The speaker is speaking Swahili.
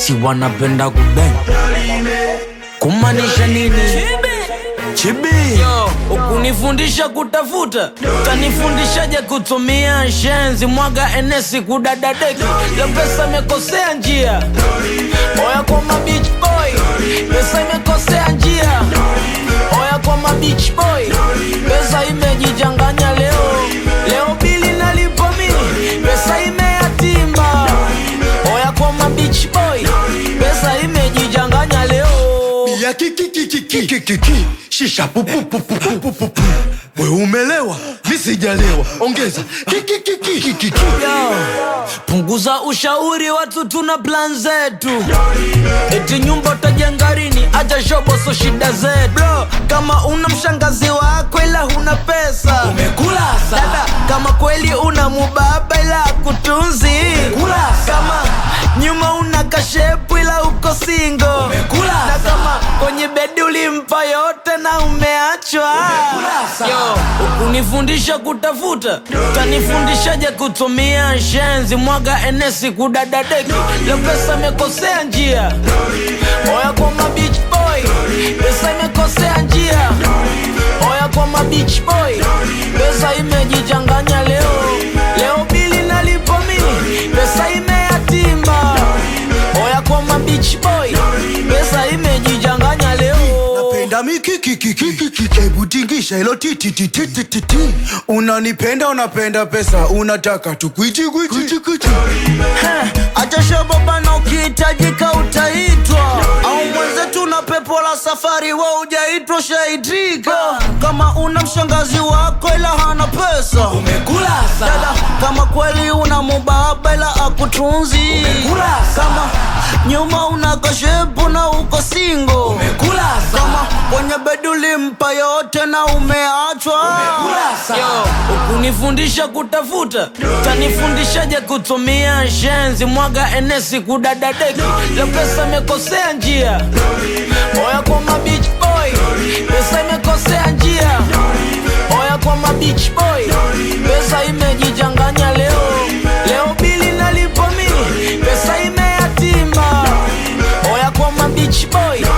si wanapenda kubeng kumaanisha nini chibi yo ukunifundisha kutafuta utanifundishaje kutumia shenzi mwaga enesi kudadadeki ya pesa imekosea njia oya kwa mabich boy pesa imekosea njia oya kwa mabich boy pesa imejichanganya leo leo bili nalipo mimi pesa imeyatimba oya kwa mabich boy pesa imejichanganya leo ya kikikikikikiki shisha pupupupupupupu we umelewa mi sijalewa ongeza kikikikikiki Yo, punguza ushauri watu tuna plan zetu eti nyumba utajenga lini acha shoboso shida zetu bro kama una mshangazi wako ila huna pesa umekula dada kama kweli una mubaba ila kutunzi kama nyuma una kashepu ila uko singo na kama kwenye bedi ulimpa yote na umeachwa yo ukunifundisha kutafuta utanifundishaje kutumia shenzi mwaga enesi kudadadeki leo pesa imekosea njia oya kwa mabich boy pesa imekosea njia oya kwa mabich boy pesa imejichanganya leo leo bili nalipo mimi pesa imeyatimba oya kwa mabich boy pesa imejichanganya leo napenda mikikikikikiki hebu tingisha ilo titititititi unanipenda unapenda pesa unataka tukwichikwichi acha shababana ukihitajika utaitwa au mwenzetu na pepo la safari wa ujaitwa shaitika kama una mshangazi wako ila hana pesa umekula dada kama kweli una mubaba ila akutunzi kama nyuma una kashepu na uko singo kama kwenye bedi ulimpa yote na umeachwa Yo, ukunifundisha kutafuta utanifundishaje kutumia shenzi mwaga enesi kudadadeki leo pesa imekosea njia oya kwa mabich boy pesa imekosea njia oya kwa mabich boy pesa imejichanganya leo leo bili nalipo mimi pesa imeyatimba oya kwa mabich boy